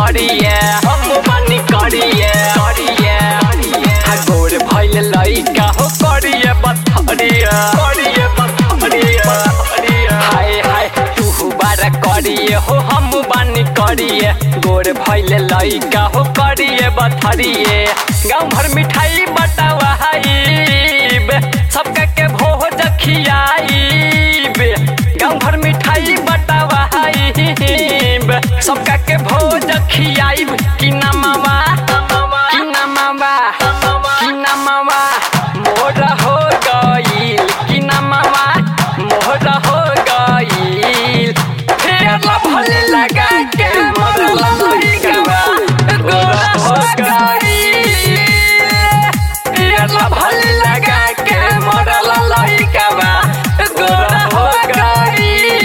करिए हम बानी करिए करिए हा गोर भइल लइका हो करिए बथरिए करिए बथरिए हाय हाय तू बारा करिए हो हम बानी करिए गोर भइल लइका हो करिए बथरिए गाँव भर मिठाई बटावा हाइब सबका के भोज खियाइब गाँव भर मिठाई बटावा हाइब सबका के भोज खियाइब कि नमवा कि नमवा कि नमवा मोर हो गईल कि नमवा मोर हो गईल फेर भले लगा के मोर लइकवा गोरा हो गईल फेर भले लगा के मोर लइकवा गोरा हो गईल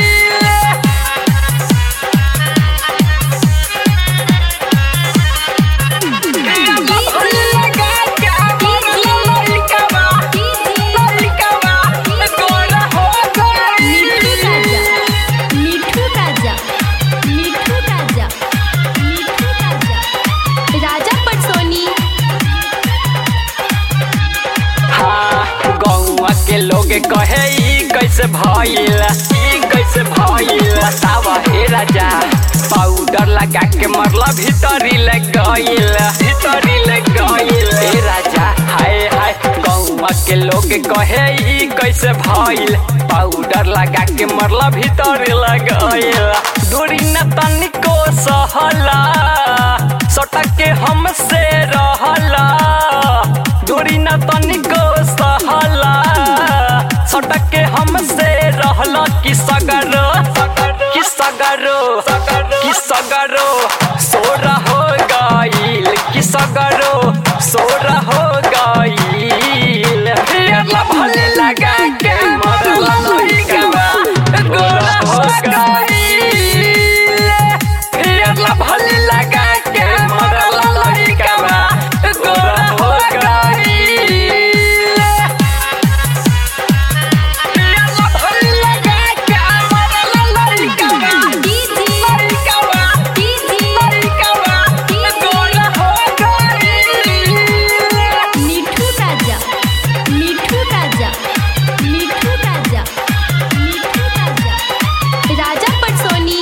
मिठू राजा मिठू राजा मिठू राजा राजा पटसोनी हाँ गौवा के लोग कहे ई कैसे भइल ई कैसे भइल बतावा हे राजा पाउडर लगा के मरला भीतरी ले गइल भीतरी ले गइल हे राजा हाय हाय गौवा के लोग कहे ई कैसे भइल पाउडर लगा के मरला भीतरी ले गइल दूरी न तनिको सहला सटक के हमसे रहला दूरी न तनिको सहला सटक के हमसे रहला कि सगरो कि सगरो कि सगरो सोरा हो गईल कि सगरो सोरा हो गईल फेर भले लगा के मरला लइकवा गोरा हो गईल फेर भले लगा के मरला लइकवा गोरा हो गईल मिठू राजा मिठू राजा मिठू राजा मिठू राजा राजा पटसोनी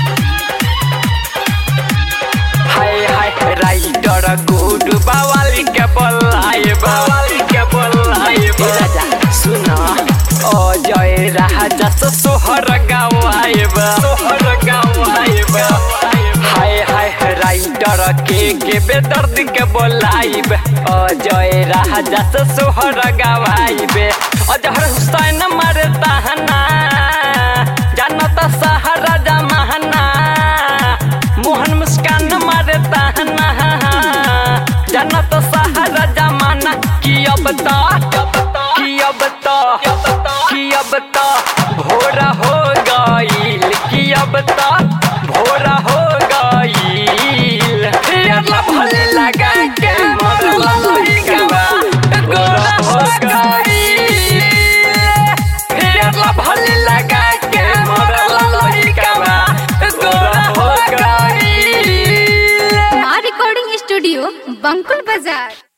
हाय हाय राइटर गुड बावाली के बोलाए बावाली के बोलाए राजा सुना ओ जय राजा से सोहर गाँव आएब सोहर गाँव आएब हाय हाय राइटर के के बेदर्द के बोलाइब ओ जय राजा से सोहर गाँव आइब अजहर हुसैन मारे ताहना जानता सहारा जमाना मोहन मुस्कान मारे ताहना जनत सहारा जमाना की अब तो की अब तो की अब तो भोरा हो गईल की अब तो भोरा हो गईल फेर भले लगा के मरला लइकवा गोरा हो गईल फेर भले लगा के मरला लइकवा गोरा हो गईल माँ रिकॉर्डिंग स्टूडियो बंकुल बाजार